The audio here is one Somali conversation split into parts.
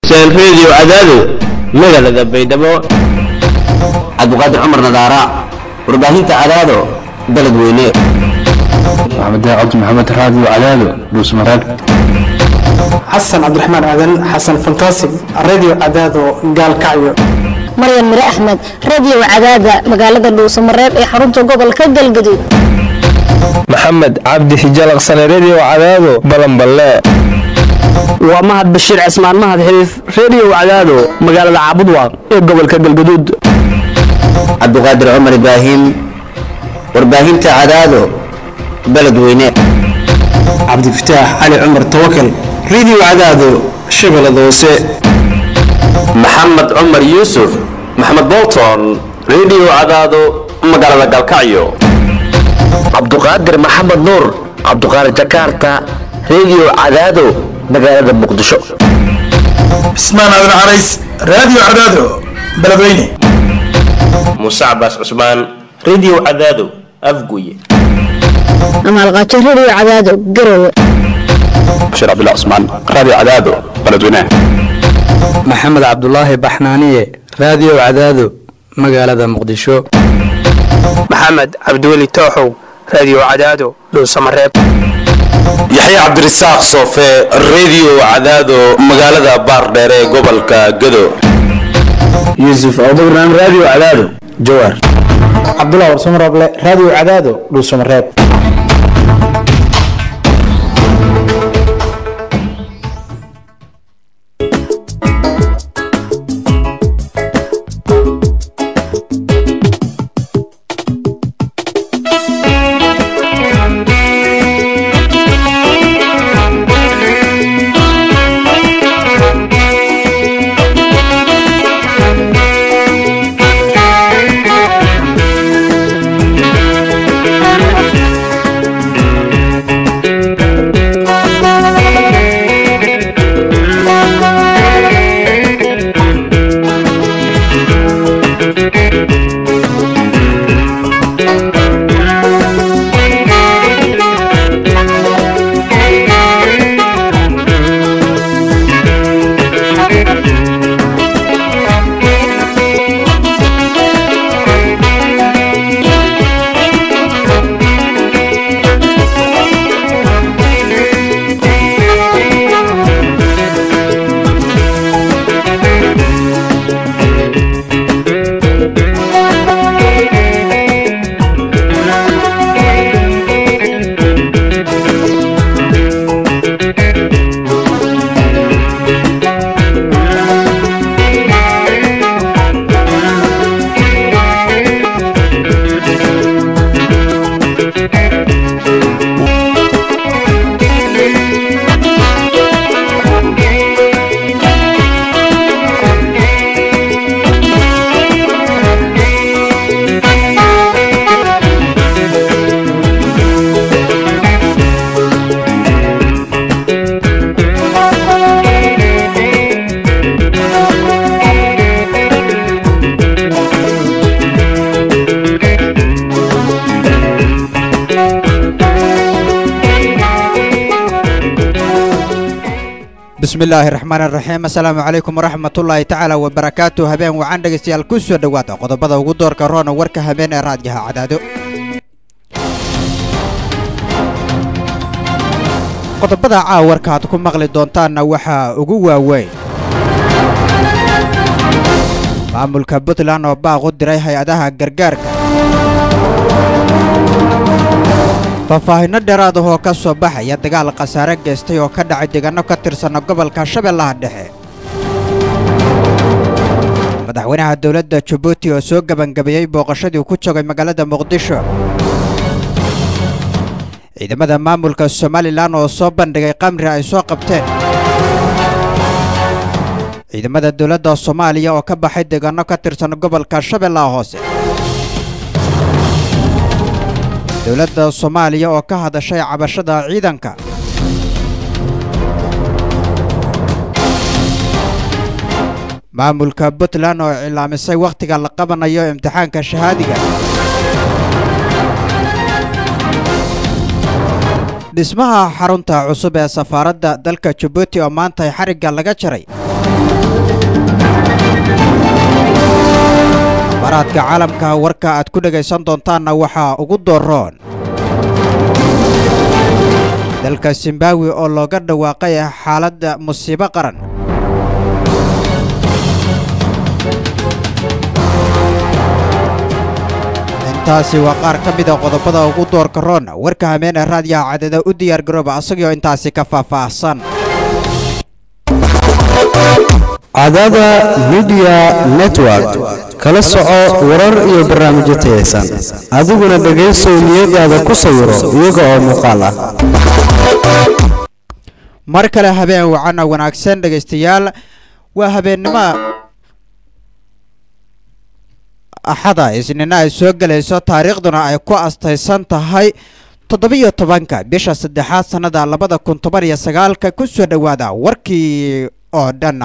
seen radio cadaado magaalada baydhabo cabdiqaadir cumar nadaara warbaahinta cadaado dalad weyne maxamed cabdi maxamed raadiyo cadaado dhuusmareeb xasan cabdiraxmaan aadan xasan fantasig radio cadaado gaalkacyo maryan mire axmed radio cadaada magaalada dhuusamareeb ee xarunta gobolka galgaduud maxamed cabdi hijalaqsane redio cadaado balanballe waa mahad bashiir cismaan mahad xiriif redio cadaado magaalada caabudwaaq ee gobolka galgaduud cabdiqaadir cumar ibraahim warbaahinta cadaado baled weyne cabdifataax cali cumar tawakal radio cadaado shabeellada hoose maxamed cumar yuusuf maxamed bolton redio cadaado magaalada galkacyo cabduqaadir maxamed nuur cabduqaadir jakarta redio cadaado magaalada muqdisho cismaan aadan carays radio cadaado beledweyne muuse cabaas cusmaan redio cadaado afguye amaalqaajo radio cadaado garowe bashiir cabdullah cusmaan radio cadaado beledweyne maxamed cabdulaahi baxnaaniye radio cadaado magaalada muqdisho maxamed cabdiweli tooxow radio cadaado dhuusamareeb yaxye cabdirasaaq soofe redio cadaado magaalada baardheer ee gobolka gado yuusuf abubakran radio cadaado jawaar cabdullah warsamarable radio cadaado dhuusamareeb bismillaahi raxmaan raxiim assalaamu calaykum waraxmatullaahi tacaala wabarakaatu habeen wacan dhegaystayaal ku soo dhowaada qodobada ugu doorka roona warka habeen ee raadyaha cadaado qodobada caawarka aad ku maqli doontaanna waxaa ugu waaweyn maamulka puntland oo baaq u diray hay-adaha gargaarka faahfaahinno dheeraad ah oo ka soo baxaya dagaal khasaare geystay oo ka dhacay deegaano ka tirsanna gobolka shabeellaha dhexe madaxweynaha dowladda jabuuti oo soo gebangabeeyey booqashadii ku joogay magaalada muqdisho ciidamada maamulka somalilan oo soo bandhigay qamri ay soo qabteen ciidamada dowladda soomaaliya oo ka baxay deegaano ka tirsan gobolka shabeellaha hoose dowladda soomaaliya oo ka hadashay cabashada ciidanka maamulka puntland oo cilaamisay wakhtiga la qabanayo imtixaanka shahaadiga dhismaha xarunta cusub ee safaaradda dalka jabuuti oo maanta xarigga laga jaray baraadka caalamka warka aad ku dhegaysan doontaanna waxaa ugu dooroon dalka zimbabwe oo looga dhawaaqay xaaladda musiibo qaran intaasi waa qaar ka mida qodobada ugu doorka roon warka hameene raadiyaha cadada u diyaar garooba asagoo intaasi ka faahfaahsan cadada midiya network kala soco warar iyo barnaamijyo tayaysan adiguna dhegaysow niyadaada ku sawiro iyaga oo muuqaal ah mar kale habeen wacana wanaagsan dhegaystayaal waa habeennimo axada isniina ay soo gelayso taariikhduna ay ku astaysan tahay toddobiyo tobanka bisha saddexaad sannada labada kun toban iyo sagaalka ku soo dhowaada warkii oo dhan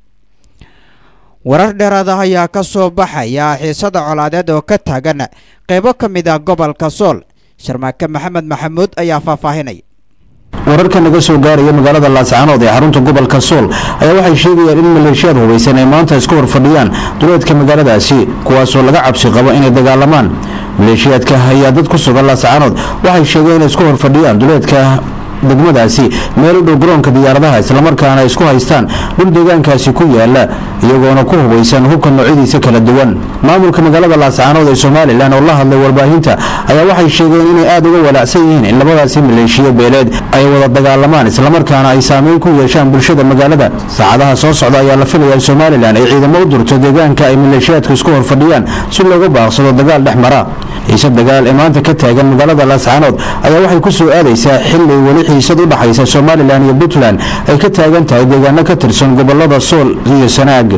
warar dheeraada ayaa ka soo baxaya xiisada colaadeed oo ka taagan qaybo ka mid ah gobolka sool sharmaake maxamed maxamuud ayaa faahfaahinaya wararka naga soo gaaraya magaalada laascaanood ee xarunta gobolka sool ayaa waxay sheegayaan in maleeshiyaad hubaysan ay maanta isku horfadhiyaan duleedka magaaladaasi kuwaasoo laga cabsi qabo inay dagaalamaan maleeshiyaadka ayaa dad ku sugan laascaanood waxay sheegeen inay isku horfadhiyaan duleedka degmadaasi meel u dhow garoonka diyaaradaha islamarkaana ay isku haystaan dhul deegaankaasi ku yaala iyagoona ku hubaysan hubka noocyadiisa kala duwan maamulka magaalada laascaanood ee somalilan oo la hadlay warbaahinta ayaa waxay sheegeen inay aada uga walaacsan yihiin in labadaasi maleeshiyo beeleed ay wada dagaalamaan islamarkaana ay saameyn ku yeeshaan bulshada magaalada saacadaha soo socda ayaa la filaya in somalilan ay ciidamo u durto deegaanka ay maleeshiyaadku isku horfadhiyaan si looga baaqsado dagaal dhex mara xiise dagaal ee maanta ka taagan magaalada laascaanood ayaa waxay ku soo aadaysaa xili weli xiisad u dhaxaysa somalilan iyo puntland ay ka taagan tahay deegaano ka tirsan gobolada sool iyo sanaag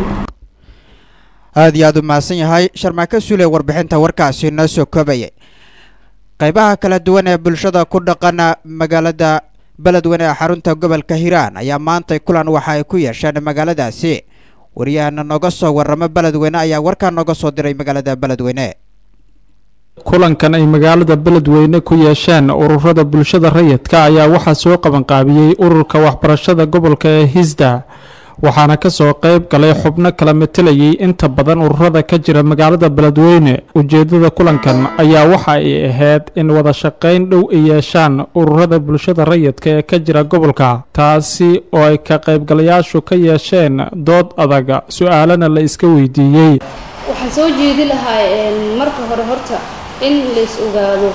aad iyo aad u mahadsan yahay sharmaake suule warbixinta warkaasi noo soo koobayay qaybaha kala duwan ee bulshada ku dhaqana magaalada beledweyne ee xarunta gobolka hiiraan ayaa maantay kulan waxa ay ku yeesheen magaaladaasi waryahana nooga soo waramo beledweyne ayaa warkaa nooga soo diray magaalada beledweyne kulankan ay magaalada beledweyne ku yeesheen ururada bulshada rayidka ayaa waxaa soo qabanqaabiyey ururka waxbarashada gobolka ee hisda waxaana kasoo qayb galay xubno kala matelayay inta badan ururada ka jira magaalada beledweyne ujeedada kulankan ayaa waxa ay ahayd in wada shaqayn dhow ay yeeshaan ururada bulshada rayidka ee ka jira gobolka taasi oo ay ka qaybgalayaashu ka yeesheen dood adaga su-aalana la iska weydiiyey waxaan soo jeedi lahaa marka hore horta in lais ogaado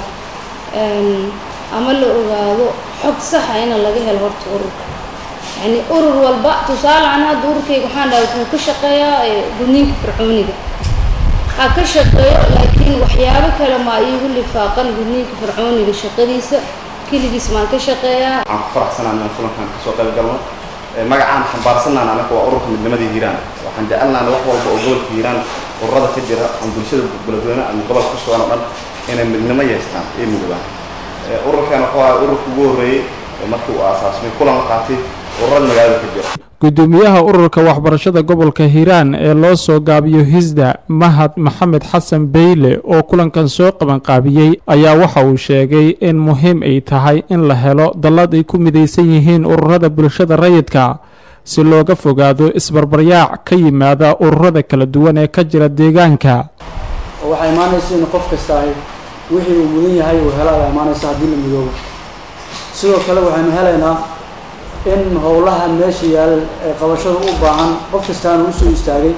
ama la ogaado xog saxa ina laga helo horta ururka yani urur walba tusaale an hadda ururkayga waxaan dhahay wuxuu ka shaqeeyaa gudniinka fircooniga ha ka shaqeeyo laakiin waxyaabo kale maa iigu lifaaqan gudniinka fircooniga shaqadiisa keligiis maan ka shaqeeyaa waxaan ku faraxsanaa inaan kulankan kasoo qayb galno magacaan xambaarsanaan anaga waa ururka midnimadii hiiraan waxaan jecelnaana wax walba oo gobolka hiiraan ururada ka jira ama bulshada beledweyne ama gobolka ku sugan oo dhan inay midnimo yeestaan iyo midoobaan ururkan wuxuu ahaa ururka ugu horreeyey markii uu aasaasmay kulan la qaatay ururada magaalada ka jira gudoomiyaha ururka waxbarashada gobolka hiiraan ee loo soo gaabiyo hisda mahad maxamed xasan beyle oo kulankan soo qabanqaabiyey ayaa waxa uu sheegay in muhiim ay tahay in la helo dallad ay ku midaysan yihiin ururada bulshada rayidka si looga fogaado isbarbaryaac ka yimaada ururada kala duwan ee ka jira deegaanka waxaa imaanaysa in qof kasta ahi wixii uu mudan yahay uu hela ayaa imaanaysa haddii la midoobo sidoo kale waxaynu helaynaa in howlaha meesha yaal ee qabashada u baahan qof kastaana usoo istaagay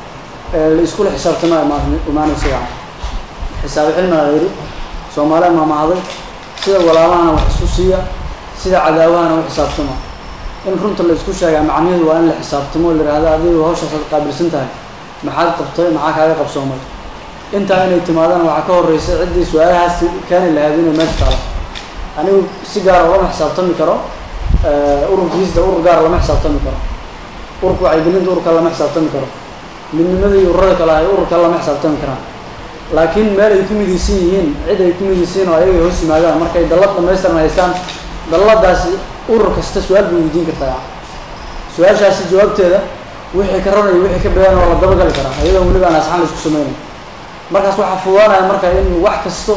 la iskula xisaabtama imaanaysa yani xisaabi cilmiga la yidhi soomaaliya maamahday sida walaalahana wax isu siiya sida cadaawahana u xisaabtama in runta la isku sheegaa macnaheedu waa in la xisaabtamo la yidhahda adigu hawshaasaad qaabilsan tahay maxaad qabtay maxaa kaaga qabsoomay intaa inay timaadana waxaa ka horreysa ciddii su-aalahaas keeni lahayd inay meesha taalo anigu si gaara lama xisaabtami karo ururkiisda urur gaara lama xisaabtami karo ururka wacyigelinta ururka lama xisaabtami karo midnimada iyo ururada kale ay ururka lama xisaabtami karaan laakiin meel ay ku midaysan yihiin cid ay ku midaysan yihin oo ayaga hoos yimaadaan markay dallad dhamaystiran haystaan dalladaasi urur kasta su-aal bay weydiin kartaa su-aashaasi jawaabteeda wixii ka ranaya wixii ka badan oo la dabagali karaa iyadoo weliba aan asxaan la isku sameynay markaas waxaa fudaanaya marka in wax kasto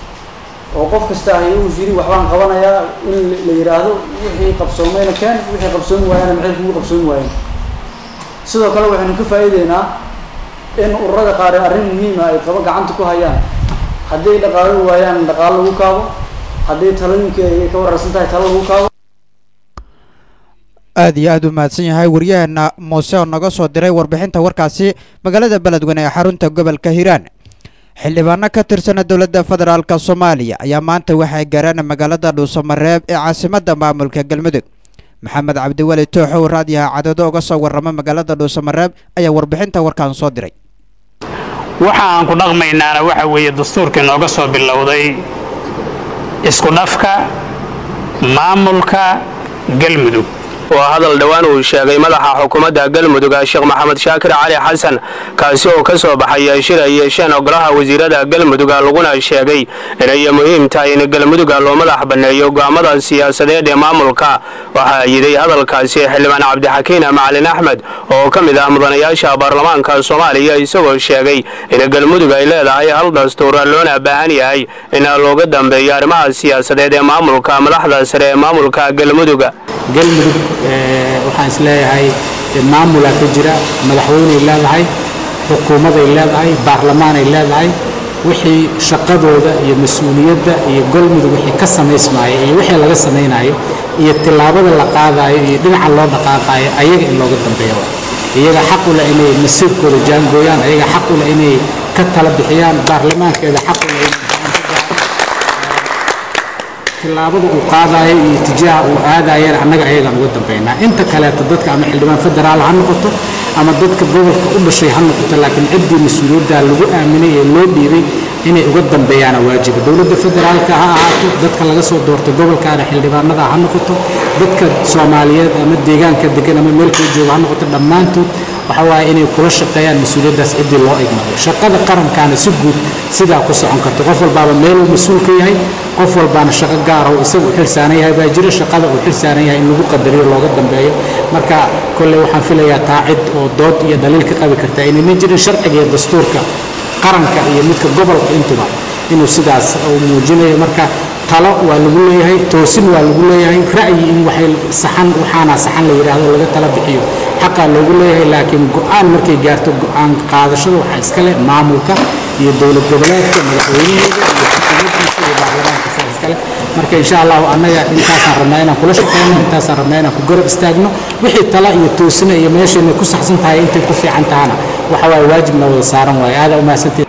oo qof kasta ahi uu yiri waxbaan qabanayaa in la yidhaahdo wixii qabsoomayna keen wixii qabsoomi waayana maxay kugu qabsoomi waayeen sidoo kale waxaynu ka faa'iideynaa in ururada qaar ee arrin muhiima ay qabo gacanta ku hayaan haddii ay dhaqaalo waayaan dhaqaalo lagu kaabo haddii talooyinka ay ka wararsan tahay talo lagu kaabo aad iyo aad u mahadsan yahay waryaheena muuse oo naga soo diray warbixinta warkaasi magaalada beledweyne ee xarunta gobolka hiiraan xildhibaano ka tirsana dowladda federaalk soomaaliya ayaa maanta waxay gaareen magaalada dhuusamareeb ee caasimadda maamulka galmudug maxamed cabdiweli tooxow raadiyaha cadado uga soo warrama magaalada dhuusamareeb ayaa warbixinta warkaan soo diray waxa aan ku dhaqmaynaana waxa weeye dastuurkii nooga soo bilowday isku dhafka maamulka galmudug waa hadal dhowaan uu sheegay madaxa xukuumadda galmudug sheekh maxamed shaakir cali xasan kaasi oo ka soo baxay shir ay yeesheen ogolaha wasiirada galmudug laguna sheegay inay muhiim tahay in galmudug loo madax banneeyo go'aamada siyaasadeed ee maamulka waxaa yiday hadalkaasi xildhibaan cabdixakiin macalin axmed oo ka mid ah mudanayaasha baarlamaanka soomaaliya isagoo sheegay in galmudug ay leedahay hal dastuur loona baahan yahay in looga dambeeyo arrimaha siyaasadeed ee maamulka madaxda sare ee maamulka galmudug galmudug waxaan is leeyahay maamulaa ka jira madaxweyney leedahay xukuumaday leedahay baarlamaanay leedahay wixii shaqadooda iyo mas-uuliyadda iyo galmudug wixii ka samaysmaayo iyo wixii laga samaynayo iyo tillaabada la qaadayo iyo dhinaca loo dhaqaaqayo ayaga in looga dambeeyo iyaga xaq u leh inay masiirkooda jaangooyaan ayaga xaq u leh inay ka tala bixiyaan baarlamaankeeda xaq u leh tillaabada uu qaadayo iyo tijaaha uu aadayana annaga ayagaan uga dambaynaa inta kaleeto dadka ama xildhibaan federaal ha noqoto ama dadka gobolka u dhashay ha noqoto laakiin ciddii mas-uuliyaddaa lagu aaminay ee loo dhiibay inay uga dambeeyaana waajiba dowladda federaalka ha ahaato dadka laga soo doortay gobolkaana xildhibaanada ha noqoto dadka soomaaliyeed ama deegaanka degan ama meel kala jooga ha noqoto dhammaantood waxa waaye inay kula shaqeeyaan mas-uuliyaddaas ciddii loo igmaday shaqada qarankaana si guud sidaa ku socon karta qof walbaaba meeluu mas-uul ka yahay qof walbaana shaqo gaara uu isagu u xilsaaran yahay baa jira shaqada uu xilsaaran yahay in lagu qadariyo looga dambeeyo marka kolley waxaan filayaa taa cid oo dood iyo dhaliil ka qabi karta inayna jirin sharciga iyo dastuurka qaranka iyo midka gobolka intuba inuu sidaas uu muujinayo marka talo waa lagu leeyahay toosin waa lagu leeyahay ra'yi in waxay saxan waxaana saxan la yidhaahdo laga tala bixiyo xaqaa loogu leeyahay laakiin go-aan markay gaarto go-aan qaadashada waxaa iska leh maamulka iyo dowlad goboleedka madaxweynaheeda iyo xukuumaddiisa iyo baarlamaanka saa iska leh marka insha allahu annaga intaasaan rabnaa inaan kula shaqeyno intaasaan rabnaa inaan ku garab istaagno wixii tala iyo toosina iyo meeshayna ku saxsan tahay intay ku fiican tahana waxa waaye waajibna wada saaran waaye aada umahadsanteed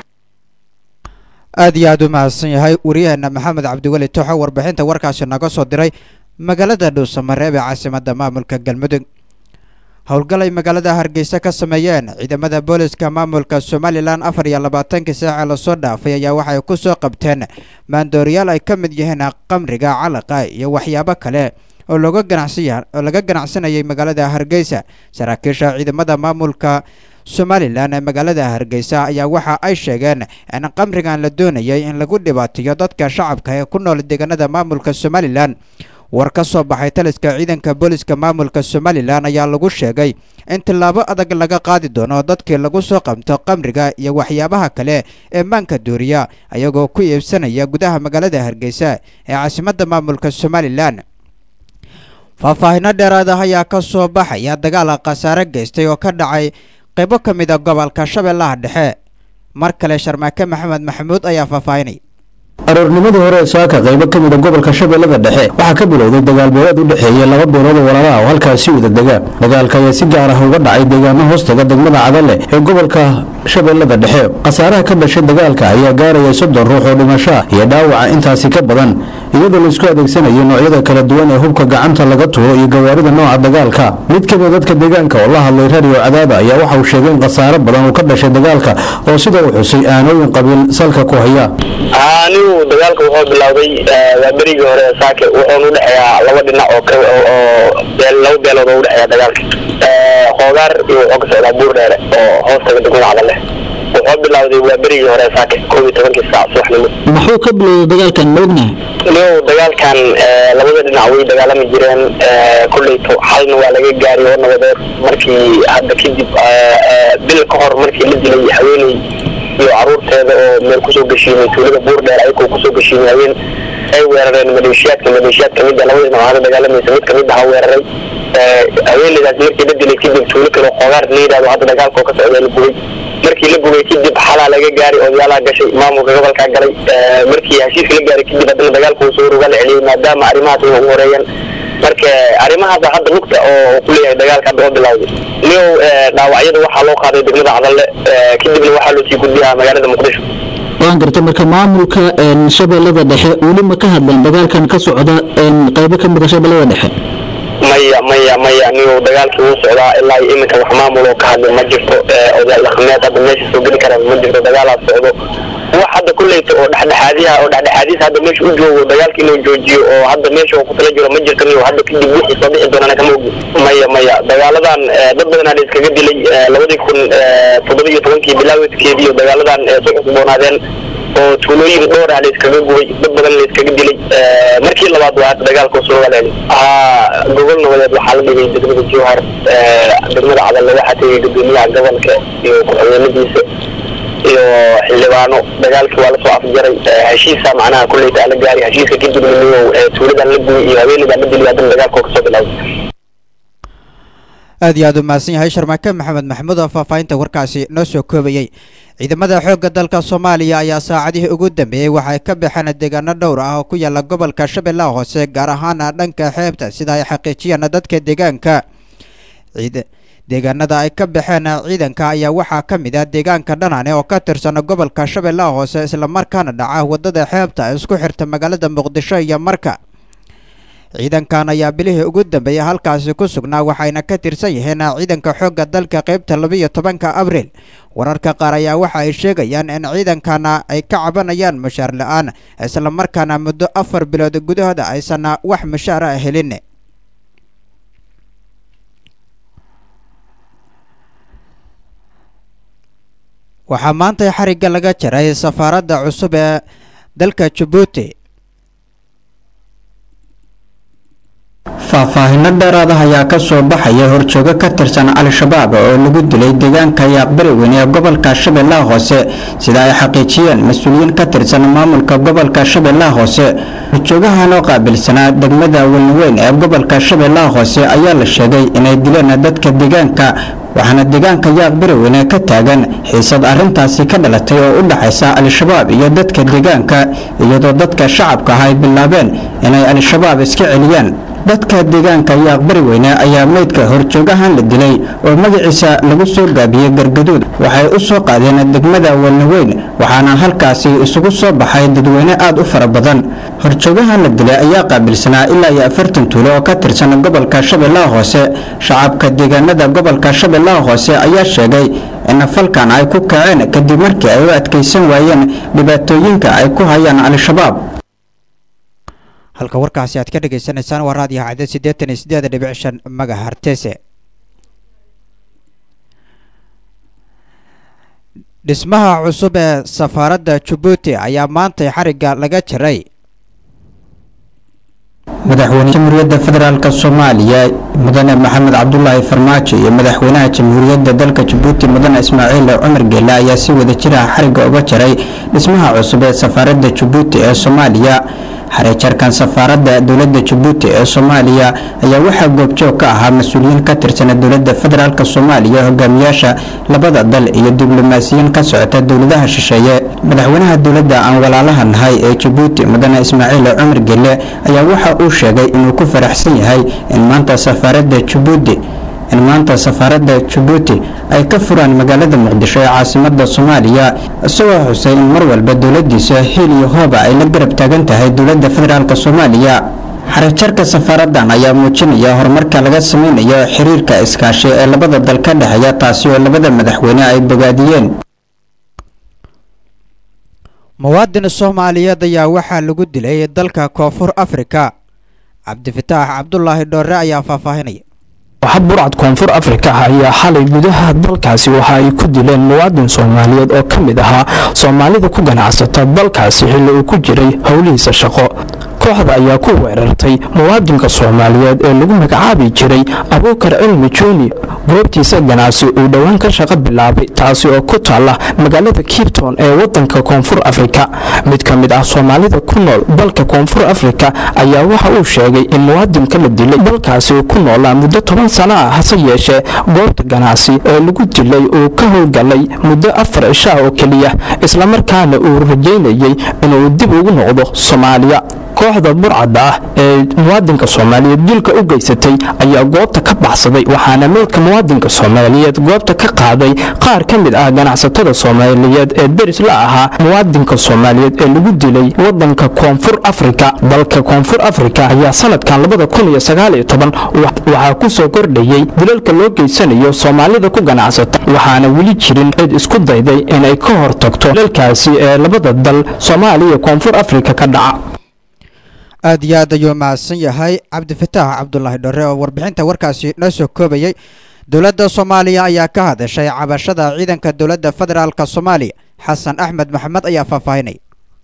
aad iyo aad u mahadsan yahay waryaheena maxamed cabdiweli toxo warbixinta warkaasi naga soo diray magaalada dhuusamareeb ee caasimadda maamulka galmudug howlgal ay magaalada hargeysa ka sameeyeen ciidamada booliska maamulka somalilan afar iyo labaatankii saace lasoo dhaafay ayaa waxay ku soo qabteen maandooriyaal ay ka mid yihiin qamriga calaqa iyo waxyaabo kale oo looga ganacsiya oo laga ganacsanayay magaalada hargeysa saraakiisha ciidamada maamulka somalilan ee magaalada hargeysa ayaa waxa ay sheegeen in qamrigan la doonayay in lagu dhibaatiyo dadka shacabka ee ku nool deegaanada maamulka somalilan war ka soo baxay taliska ciidanka booliska maamulka somalilan ayaa lagu sheegay in tillaabo adag laga qaadi doono dadkii lagu soo qabto qamriga iyo waxyaabaha kale ee maanka duuriya ayagoo ku iibsanaya gudaha magaalada hargeysa ee caasimadda maamulka somalilan faahfaahino dheeraad ah ayaa ka soo baxaya dagaal khasaare geystay oo ka dhacay qaybo ka mid a gobolka shabeellaha dhexe mar kale sharmaake maxamed maxamuud ayaa faahfaahinay aroornimadii hore ee saaka qaybo ka mid a gobolka shabeellada dhexe waxaa ka bilowday dagaal beeleed u dhexeeya laba beelood oo walaalaha oo halkaasi wada dega dagaalka ayaa si gaar ah uga dhacay deegaano hoostaga degmada cadale ee gobolka shabeellada dhexe khasaaraha ka dhashay dagaalka ayaa gaaraya soddon ruux oo dhimasho ah iyo dhaawaca intaasi ka badan iyadoo laisku adeegsanayo noocyada kala duwan ee hubka gacanta laga tuuro iyo gawaarida nooca dagaalka mid ka mid dadka deegaanka oo la hadlay radio cadaada ayaa waxa uu sheegay in khasaare badan uu ka dhashay dagaalka oo sida uu xusay aanooyin qabiil salka ku haya anigu dagaalka wuxuu bilowday waa berigii hore ee saake wuxuuna udhexeeyaa laba dhinac oo ka oo beel laba beelood oo udhexeeya dagaalka hoogaar iyo wuxuu ka socdaa buur dheere oo hoostaga degmada cadale wuxuu bilowday waa berigii hore ee saake koob iyo tobankii saac subaxnimo muxuu ka bilowday dagaalkan ma ognahay niyow dagaalkan labada dhinac way dagaalami jireen kolleyto xalna waa laga gaari oo nabadeed markii hadda kadib bil ka hor markii la dilay haweeney iyo caruurteeda oo meel kusoo geshiimay tuulada buurdheer ayagoo kusoo geshiimayeen ay weerareen maleeshiyaadka maleeshiyaad kamid a labada dhinac hada dagaalamaysa mid kamid aha weeraray haweeneydaas markii la dilay kadib tuulo kale oo qoogaar la yidhahdo hadda dagaalka oo ka socda la gubay markii la gubay kadib xalaa laga gaaray odayaalaha gashay maamulka gobolkaa galay markii heshiiska la gaaray kadib haddana dagaalka uu soo rogaa la celiyey maadaama arrimahaas ugu horeeyaan marka arrimahaas hadda lugta oo ku leeyahay dagaalka hadda oo bilowday niyow dhaawacyada waxaa loo qaaday degmada cadalle kadibna waxaa loo sii gudbiyaa magaalada muqdisho waan gartay marka maamulka shabeellada dhexe weli ma ka hadleen dagaalkan ka socda qaybo ka mid a shabeellada dhexe maya maya maya niyow dagaalkii wuu socdaa ilaa iyo iminka wax maamul oo ka hadlay ma jirto odayaal dhaqameed hadda meesha soo geli karaan ma jirto dagaalaas socdo wax hadda kulleyta oo dhexdhexaadiyaha oo dhexdhexaadiis hadda meesha u joogo dagaalka inuu joojiyo oo hadda meesha uu kutala jiro ma jirto niyow hadda kadib wixii soo bixi doonana kama ogi maya maya dagaaladan dad badanaa la iskaga dilay labadii kun toddoba iyo tobankii bilaawedkeedii iyo dagaaladan soo cusboonaadeen oo tuulooyin dhowr ah la iskaga gubay dad badan la iskaga dilay markii labaad waa hadda dagaalka soo walaali haa gobol nabadeed waxaa la dhigay degmada jowhar degmada cadalle waxaa tegay gudoomiyaha gobolka iyo ku-xigeenadiisa iyo xildhibaano dagaalkii waa lasoo afjaray heshiisa macnaha kulleyta la gaaray heshiiska kadibna niyow tuuladan la gubay iyo haweeneydan la dilay haddana dagaalka oo kasoo bilowday aad iyo aad u mahadsan yahay sharmaake maxamed maxamuud oo faahfaahinta warkaasi noo soo koobayey ciidamada xoogga dalka soomaaliya ayaa saacadihii ugu dambeeyey waxay ka baxeen deegaano dhowr ah oo ku yaala gobolka shabeellaha hoose gaar ahaana dhanka xeebta sida ay xaqiijiyaan dadka deegaanka deegaanada ay ka baxeen ciidanka ayaa waxaa ka mid ah deegaanka dhanane oo ka tirsan gobolka shabeellaha hoose islamarkaana dhaca wadada xeebta isku xirta magaalada muqdisho iyo marka ciidankan ayaa bilihii ugu dambeeyey halkaasi ku sugnaa waxayna ka tirsan yihiin ciidanka xoogga dalka qaybta labiiyo tobanka abriil wararka qaar ayaa waxa ay sheegayaan in ciidankana ay ka cabanayaan mushaar la-aan islamarkaana muddo afar bilood gudahooda aysan wax mushaar ah helin waxaa maanta xarigga laga jaray safaaradda cusub ee dalka jabuuti faahfaahinno dheeraad ah ayaa ka soo baxaya horjoogo ka tirsan al-shabaab oo lagu dilay deegaanka yaaqbari weyn ee gobolka shabeellaha hoose sida ay xaqiijiyeen mas-uuliyiin ka tirsan maamulka gobolka shabeellaha hoose horjoogahan oo qaabilsanaa degmada welniweyn ee gobolka shabeellaha hoose ayaa la sheegay inay dileen dadka deegaanka waxaana deegaanka yaaqbari weyne ka taagan xiisad arrintaasi ka dhalatay oo u dhaxaysa al-shabaab iyo dadka deegaanka iyadoo dadka shacabka ah ay bilaabeen inay al-shabaab iska celiyaan dadka deegaanka yaaqbari weyne ayaa meydka horjoogahan la dilay oo magaciisa lagu soo gaabiyey gargaduud waxay u soo qaadeen degmada welniweyn waxaana halkaasi isugu soo baxay dadweyne aad u fara badan horjoogahan la dilay ayaa qaabilsanaa ilaa iyo afartan tuulo oo ka tirsan gobolka shabeellaha hoose shacabka deegaanada gobolka shabeellaha hoose ayaa sheegay in falkan ay ku kaceen kadib markii ay u adkaysan waayeen dhibaatooyinka ay ku hayaan al-shabaab halka warkaasi aad ka dhagaysanaysaan waa raadiyo cadad siddeetan iyo siddeed dhibic shan magahartese dhismaha cusub ee safaaradda jabuuti ayaa maantay xarigga laga jaray madaxweyne jamhuuriyadda federaalk soomaaliya mudane maxamed cabdulaahi farmaajo iyo madaxweynaha jamhuuriyadda dalka jabuuti mudane ismaaciil cumar geele ayaa si wada jiraha xarigga uga jaray dhismaha cusub ee safaaradda jabuuti ee soomaaliya xareejarkan safaaradda dowladda jabuuti ee soomaaliya ayaa waxaa goobjoog ka ahaa mas-uuliyiin ka tirsan dowladda federaalk soomaaliya hogaamiyaasha labada dal iyo diblomaasiyiin ka socota dowladaha shisheeye madaxweynaha dowladda aan walaalaha nahay ee jabuuti mudane ismaaciil cumar gelle ayaa waxa uu sheegay inuu ku faraxsan yahay in maanta safaaradda jabuuti in maanta safaaradda jabuuti ay ka furaan magaalada muqdisho ee caasimada soomaaliya isagoo xusay in mar walba dowladiisa hiil iyo hooba ay la garab taagan tahay dowladda federaalk soomaaliya xarajarka safaaradan ayaa muujinaya horumarka laga sameynayo xiriirka iskaashi ee labada dal ka dhexeeya taasi oo labada madaxweyne ay bogaadiyeen muwaadin soomaaliyeed ayaa waxaa lagu dilay dalka koonfur afrika cabdifataax cabdulaahi dhoore ayaa faahfaahinaya waxad burcad koonfur afrika ah ayaa xalay gudaha dalkaasi waxa ay ku dileen muwaadin soomaaliyeed oo ka mid ahaa soomaalida ku ganacsata dalkaasi xilli uu ku jiray howlihiisa shaqo kooxda ayaa ku weerartay muwaadinka soomaaliyeed ee lagu magacaabi jiray abuukar cilmi juuni goobtiisa ganacsi uu dhowaan ka shaqo bilaabay taasi oo ku taala magaalada kipton ee wadanka koonfur afrika mid ka mid ah soomaalida ku nool dalka koonfur afrika ayaa waxa uu sheegay in muwaadinka la dilay dalkaasi uu ku noolaa muddo toban sano ah hase yeeshee goobta ganacsi ee lagu dilay uu ka howlgalay muddo afar cishaa oo keliya islamarkaana uu rajaynayey inuu dib ugu noqdo soomaaliya kooxda burcadda ah ee muwaadinka soomaaliyeed dilka u geysatay ayaa goobta ka baxsaday waxaana meydka muwaadinka soomaaliyeed goobta ka qaaday qaar ka mid ah ganacsatada soomaaliyeed ee deris la ahaa muwaadinka soomaaliyeed ee lagu dilay wadanka koonfur afrika dalka koonfur afrika ayaa sanadkan labada kun iyo sagaal iyo toban waxaa ku soo kordhayey dilalka loo geysanayo soomaalida ku ganacsata waxaana weli jirin cid isku dayday inay ka hortagto dilalkaasi ee labada dal soomaaliya iyo koonfur afrika ka dhaca aad iyo aad ayuu mahadsan yahay cabdifataax cabdulaahi dhore oo warbixinta warkaasi noo soo koobayay dowladda soomaaliya ayaa ka hadashay cabashada ciidanka dowladda federaalk soomaaliya xasan axmed maxamed ayaa faahfaahinay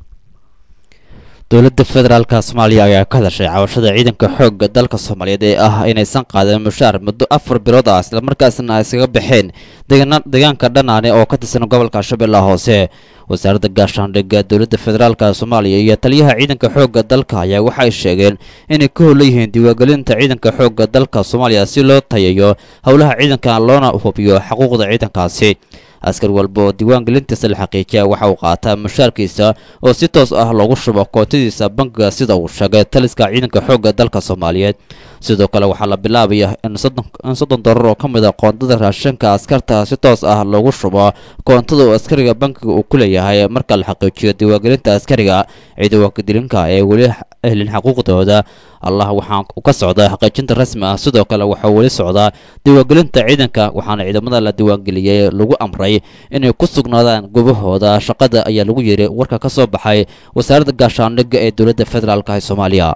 dowladda federaalka soomaaliya ayaa ka hadashay cabashada ciidanka xoogga dalka soomaaliyeed ee ah inaysan qaadan mushaar muddo afar bilood ah islamarkaasna ay iskaga baxeen deegaanka dhanaane oo ka tirsan gobolka shabeellaha hoose wasaaradda gaashaandhigga dowladda federaalka soomaaliya iyo taliyaha ciidanka xoogga dalka ayaa waxay sheegeen inay ka hola yihiin diiwaangelinta ciidanka xoogga dalka soomaaliya si loo tayayo howlaha ciidanka loona hubiyo xuquuqda ciidankaasi askar walba oo diiwaangelintiisa la xaqiijiya waxa uu qaataa mushaarkiisa oo si toos ah loogu shubo kootadiisa bankiga sida uu sheegay taliska ciidanka xoogga dalka soomaaliyeed sidoo kale waxaa la bilaabaya in soddon dolar oo ka mid a qoondada raashinka askarta si toos ah loogu shubo koontada uu askariga bankiga uu ku leeyahay marka la xaqiijiyo diiwaangelinta askariga ciidanwakadilinka ee weli helin xuquuqdooda allah waxaa ka socdaa xaqiijinta rasmi ah sidoo kale waxaa weli socdaa diiwaangelinta ciidanka waxaana ciidamada la diiwaangeliyey lagu amray inay ku sugnaadaan gobahooda shaqada ayaa lagu yiri warka ka soo baxay wasaaradda gaashaandhigga ee dowladda federaalk ee soomaaliya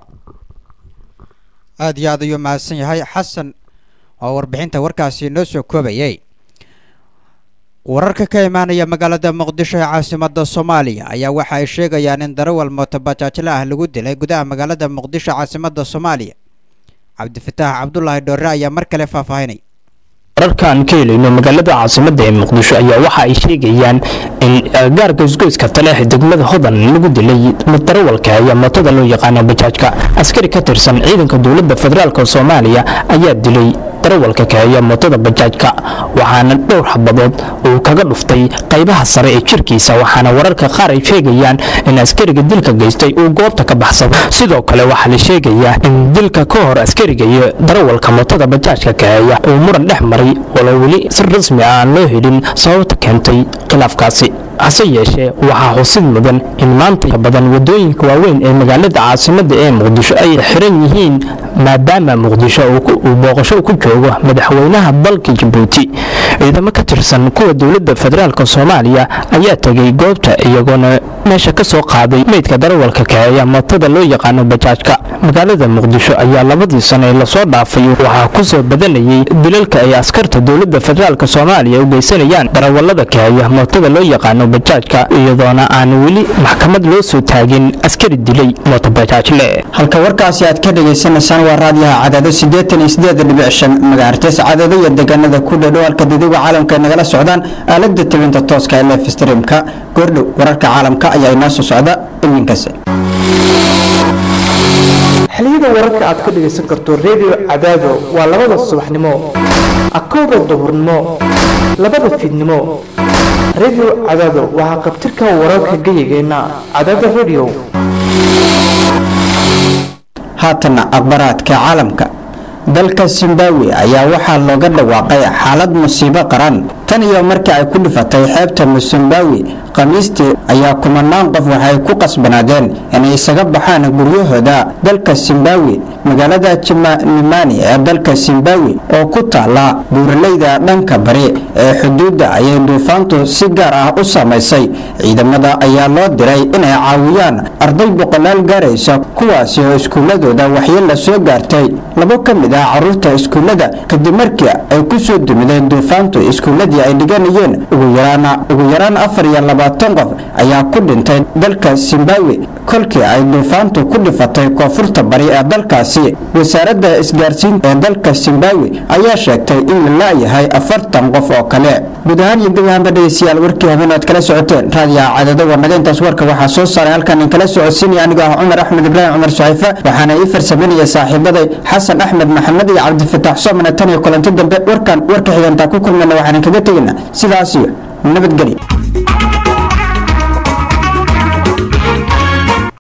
aad iyo aad ayuu mahadsan yahay xasan oo warbixinta warkaasi noo soo koobayay wararka ka imaanaya magaalada muqdisho ee caasimada soomaaliya ayaa waxa ay sheegayaan in darawal mootobajaajle ah lagu dilay gudaha magaalada muqdisho caasimada soomaaliya cabdifataax cabdulaahi dhoore ayaa mar kale faahfaahinay wararkaan ka helayno magaalada caasimada ee muqdisho ayaa waxa ay sheegayaan in gaarka isgoyska taleex degmada hodan lagu dilay darawalka ayaa mootada loo yaqaano bajaajka askari ka tirsan ciidanka dowladda federaalk soomaaliya ayaa dilay darawalka kaheeya mootada bajaajka waxaana dhowr xabadood uu kaga dhuftay qaybaha sare ee jirkiisa waxaana wararka qaar ay sheegayaan in askariga dilka geystay uu goobta ka baxsado sidoo kale waxaa la sheegayaa in dilka ka hor askariga iyo darawalka mootada bajaajka kaheeya uu muran dhex maray walo weli si rasmi ah aan loo helin sababta keentay khilaafkaasi hase yeeshee waxaa xusid mudan in maanta badan wadooyinka waaweyn ee magaalada caasimada ee muqdisho ay xiran yihiin maadaama muqdisho uu booqasho ku joogo madaxweynaha dalka jabuuti ciidamo ka tirsan kuwa dowladda federaalk soomaaliya ayaa tegay goobta iyagoona meesha ka soo qaaday meydka darawalka kaheeya mootada loo yaqaano bajaajka magaalada muqdisho ayaa labadii sano ee lasoo dhaafay waxaa ku soo badanayay dilalka ay askarta dowladda federaalk soomaaliya u geysanayaan darawalada kaheeya mootada loo yaqaano bajaajka iyadoona aan weli maxkamad loo soo taagin askari dilay mootobajaajle halka warkaasi aad ka dhagaysanaysaan waa raadiyaha cadaado siddeetan iyo siddeed dhibic shan magaartees cadaado iyo deegaanada ku dhadhow halka dadiga caalamka ay nagala socdaan aalada tebinta tooska ee lef streamka goordhow wararka caalamka ayaa inoo soo socda iminkaas xiliyada wararka aad ka dhagaysan karto redio cadaado waa labada subaxnimo akowda duhurnimo labada fiidnimo redio cadaado waxaa qabtirka wararka geyigeenna cadaada redio haatana akhbaraadka caalamka dalka zimbabwe ayaa waxaa looga dhawaaqay xaalad musiibo qaran tan iyo markii ay ku dhifatay xeebta zimbabwe khamiistii ayaa kumanaan qof waxay ku qasbanaadeen inay isaga baxaan guryahooda dalka zimbabwe magaalada jimanimani ee dalka zimbabwe oo ku taala buuraleyda dhanka bari ee xuduudda ayay duufaantu si gaar ah u samaysay ciidamada ayaa loo diray inay caawiyaan arday boqolaal gaaraysa kuwaasi oo iskuuladooda waxyeella soo gaartay labo ka mid ah caruurta iskuullada kadib markii ay ku soo dumideen duufaantu iskuulladii ay dhiganayeen ugu yaraan ugu yaraan afar iyo labaatan qof ayaa ku dhintay dalka zimbabwe kolkii ay duufaantu ku dhifatay koonfurta bari ee dalkaasi wasaaradda isgaarsiinta ee dalka zimbabwe ayaa sheegtay in la laayahay afartan qof oo kale guud ahaan iyo gabahanba dhegeystayaal warkii habeen aad kala socoteen raadiyaha cadado warnaga intaas warka waxaa soo saaray halkan in kala socodsiinaya anigoo ah cumar axmed ibraahim cumar suxayfa waxaana ii farsaminaya saaxiibaday xasan axmed maxamed iyo cabdifataax soomana tan iyo kulanti dambe warkan warka xigantaa ku kulmayna waxaan kaga tegayna sidaas iyo nabadgelyo